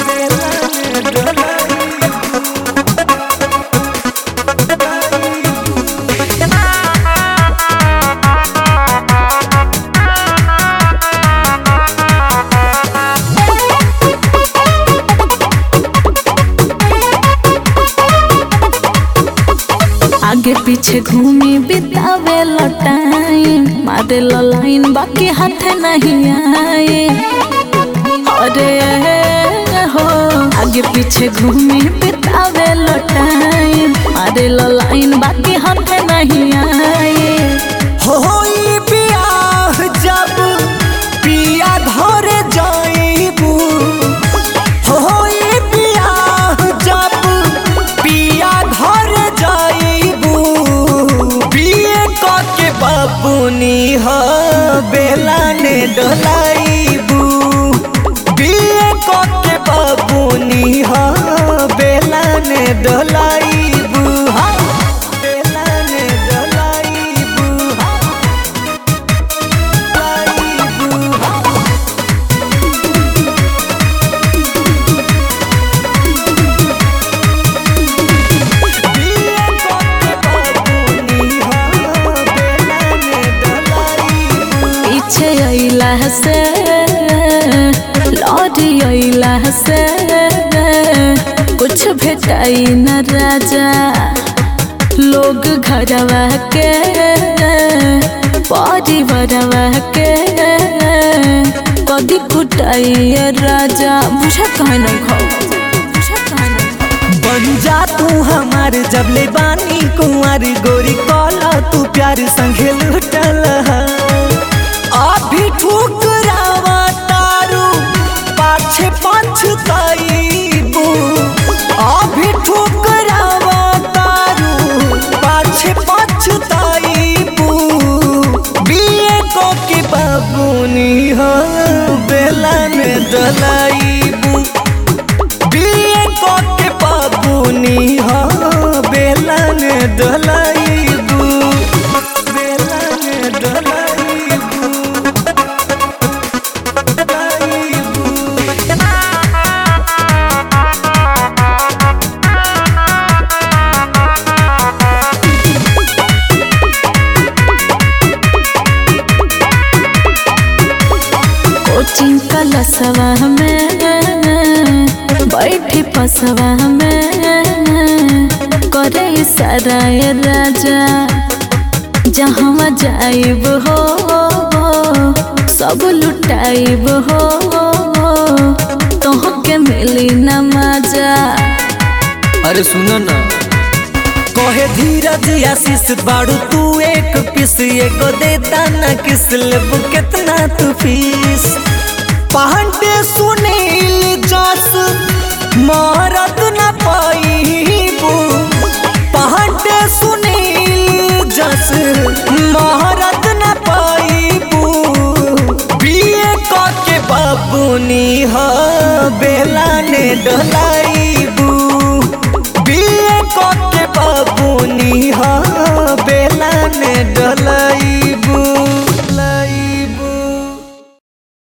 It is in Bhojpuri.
आगे पीछे घूमी बितावे टाइम मारे लाइन बाकी हाथ नहीं आए अरे हो आगे पीछे घूमी बितावे टाइम मारे लाइन बाकी हाथ नहीं आए होई बियाह जब पिया घरे जाइबू होई बियाह जब पिया घरे जाइबू बिए क के बाबूनी ह बेला ने डलाइबू बिए क के बाबूनी ह बेला ने डलाइबू हा बेला ने डलाइबू हा डलाइबू हा बिए क के बाबूनी ह बेला ने डलाइबू पीछे अइला से लौटी अइला से कुछ भेटाई न राजा लोग घरवा के परिवारवा के कदी कुटाई राजा बुझा कहे नहीं खाओ बुझा कहे नहीं खाओ बन जा तू हमार जब ले बानी कुंवर गोरी कॉला तू प्यार संगे लुटल अभी ठुकरावा तारू पाछे पछताईबू अभी ठुकरावा तारू पाछे पछताईबू बीए को के बाबूनी हो बेला में डलाईबू बिए के बाबूनी हो बेला ने डलाइबू बेला ने डलाइबू डलाइबू कोचिंग कलसवा में बैठी पसवा में करे सारा ये राजा जहाँ जाइब हो सब लुटाइब हो तोहके मिली न मजा अरे सुनो ना कहे धीरज आशीष बाड़ू तू एक पीस एगो देता ना किस लेबू कितना तू फीस पांडे सुनील जस मारत ना पाईबू पांडे सुनील जस मारत ना पाईबू बीए क के बाबूनी ह बेला ने डलाइबू बीए क के बाबूनी ह बेला ने डला